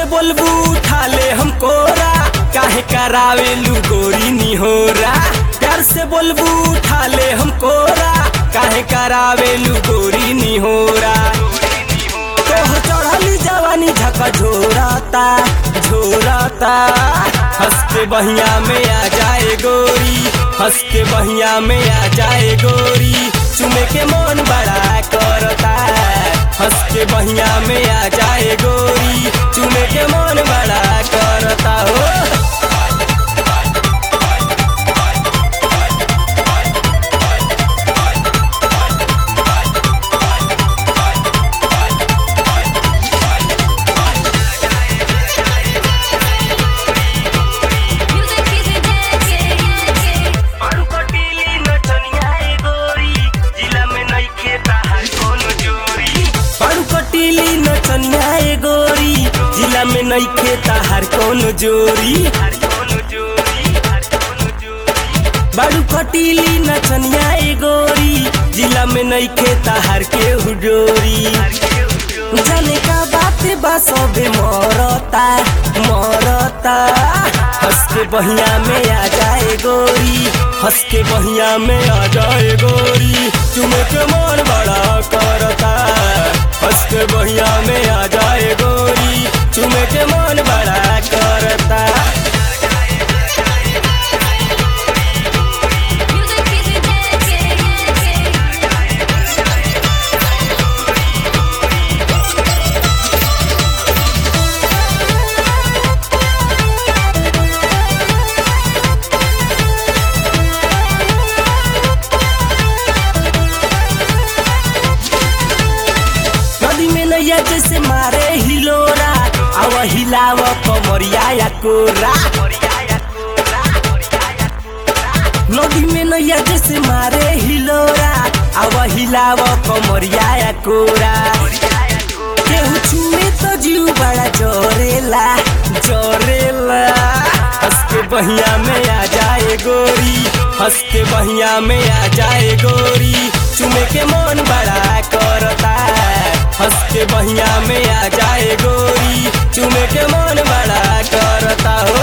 बोलबू उठा ले हम कोरा काहे करावेलू गोरी निहोरा प्यार से बोलबू उठा ले हम कोरा काहे करावेलू गोरी निहोरा तोहर चढ़ली जवानी झका झोराता झोराता हंस के बहिया में आ जाए गोरी हंस के बहिया में आ जाए गोरी चुमे के मन बड़ा करता हंस के बहिया में आ जाए गोरी चुमे के मन बड़ा करता हो Music is a dance. अरू कटीली नचनिया ए गोरी जिला में नइखे ताहार कोनो जोरी अरू कटीली नचनिया ए गोरी जिला में नइखे ताहार कोनो जोरी बारू कटीली नचनिया ए गोरी जिला में नइखे ताहार के हुडोरी जाने का बात बा सबे मरता मरता हंस के बहिया में आ जाए गोरी हंस के बहिया में आ जाए गोरी चुमे के मन बड़ा करता हंस के बहिया में आ जाए गोरी चुमे के मन बड़ा करता Music is a dance. नदी में नैया जैसे मारे हिलोरा आव हिलाव कमरिया या कोरा नदी में नैया जैसे मारे हिलोरा आव हिलाव कमरिया या कोरा केहू छुए तो जीव बड़ा जोरेला जोरेला हंस के बहिया में आ जाए गोरी हंस के बहिया में आ जाए गोरी चुमे के मन बड़ा करता हंस के बहिया में आ जाए गोरी चुमे के मन बड़ा करता हो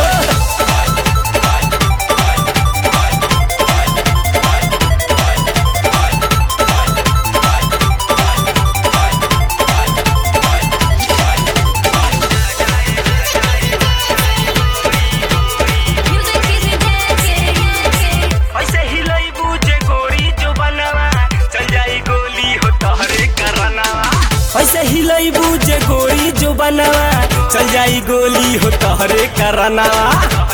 Music is a dance. ऐसे हिलई बूझे गोरी जो बनवा चल जाई गोली हो तहरे करनवा ऐसे हिलई बूझे गोरी जो बनवा चल जाई गोली हो तहरे करनवा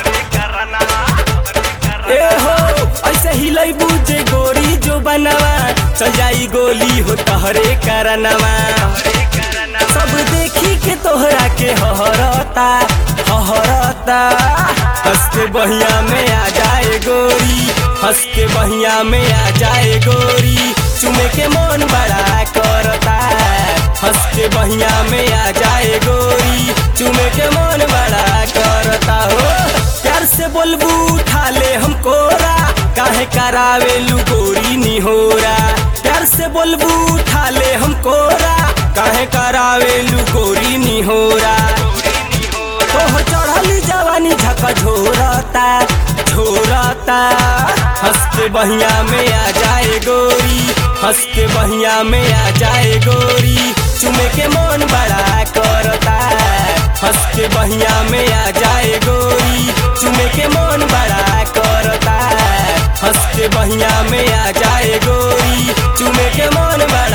ए हो ऐसे हिलई बूझे गोरी जो बनवा चल जाई गोली हो तहरे करनवा सब देखी के तोहरा के हहरता हहरता हंस के बहिया में आ जाए गोरी हंस के बहिया में आ जाए गोरी चुमे के मन बड़ा करता हंस के बहिया में आ जाए गोरी चुमे के मन बड़ा करता हो प्यार से बोलबू उठा ले हम कोरा काहे करावेलू गोरी निहोरा प्यार से बोलबू उठा ले हम कोरा काहे करावेलू गोरी निहोरा तोहर चढ़ली जवानी झका झोरता झोरता हंस के बहिया में आ जाए गोरी हंस के बहिया में आ जाए गोरी चुमे के मन बड़ा करता हंस के बहिया में आ जाए गोरी चुमे के मन बड़ा करता हंस के बहिया में आ जाए गोरी चुमे के मन बड़ा